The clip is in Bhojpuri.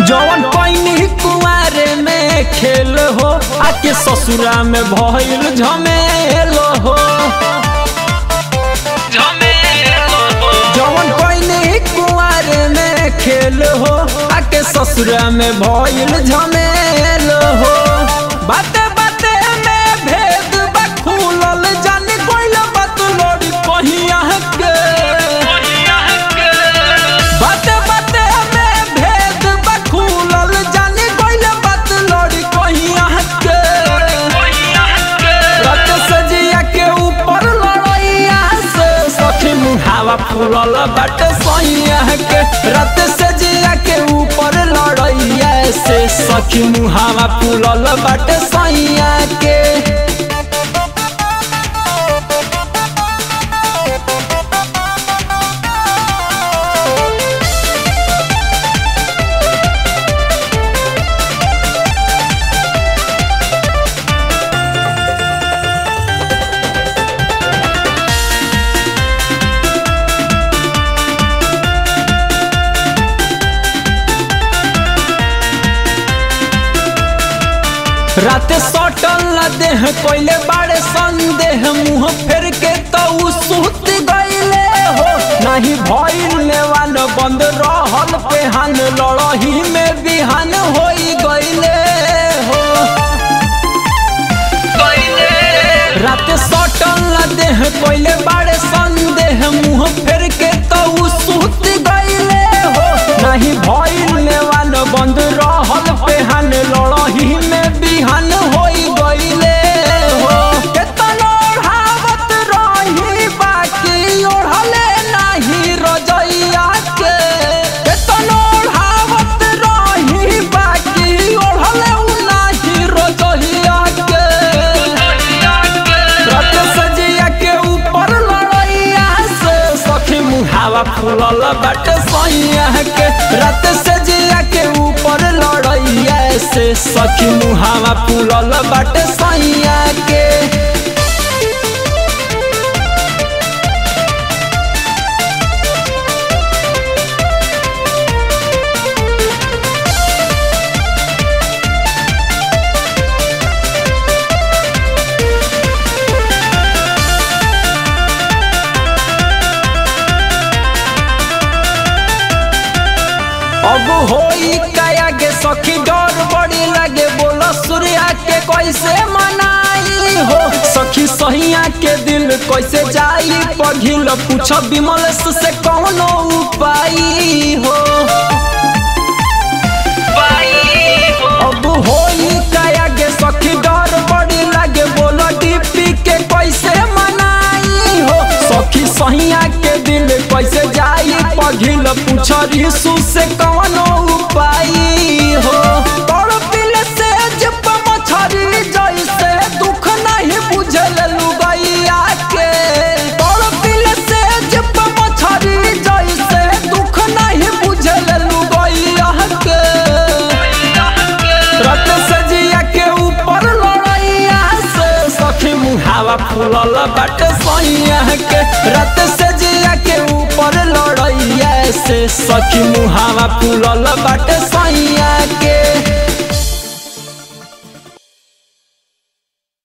जवन पैनी कुआरे में खेल हो आके ससुरा में भइल झमेल हो जवन पैनी कुआरे में खेल हो आके ससुरा में भइल झमेल हो बाते बाते में भेद बा खुलल जाने कोइल बात लोड़ी कहिया के बाते बाते में भेद बा खुलल जाने कोइल बात लोड़ी कहिया के रत सजिया के ऊपर लड़ैया से सखी मुहावा फूलल बाटे सैया के रत सजिया के ऊपर लड़ैया से सखी मुहावा फूलल बाटे सैया के राते सटल न देह कोइले बाड़े संदेह मुंह फेर के तो उ सुत गईले हो नहीं भइल नेवान बंद रहल पेहान लड़ही में बिहान होई गईले हो राते सटल न देह कोइले बाड़े संदेह मुंह फेर के तो उ सुत गईले हो नहीं भइल नेवान बंद रहल पेहान लड़ही में बिहान होई गईले हो केतन ओढ़ावत रही बाकी ओढ़ले नाही रजैया के केतन ओढ़ावत रही बाकी ओढ़ले उ नाही रजैया के रत सजिया के ऊपर लड़ैया से सखी मुहावा फूलल बाटे सैया के रत सजिया के ऊपर लड़ैया से सखी मुहावा फूलल बाटे सैया के अब होई काया के सखी डर बड़ी लगे बोलो सूर्या के कैसे मनाई हो सखी सहिया के दिल कैसे जाई पघिल पूछ विमल से कौनो उपाय हो अब होई काया के सखी डर बड़ी लगे बोलो डीपी के कैसे मनाई हो सखी सहिया के दिल कैसे जाई पघिल पूछ रिसु से कौनो उपाय हो तोड़ पिल से जब मछरी जैसे दुख नहीं बुझल लुगैया के तोड़ पिल से जब मछरी जैसे दुख नहीं बुझल लुगैया के रत सजिया के ऊपर लड़ैया से सखी मुहावा फूलल बाटे सैया के रत सजिया के ऊपर लड़ैया से सखी मुहावा फूलल बाटे सैया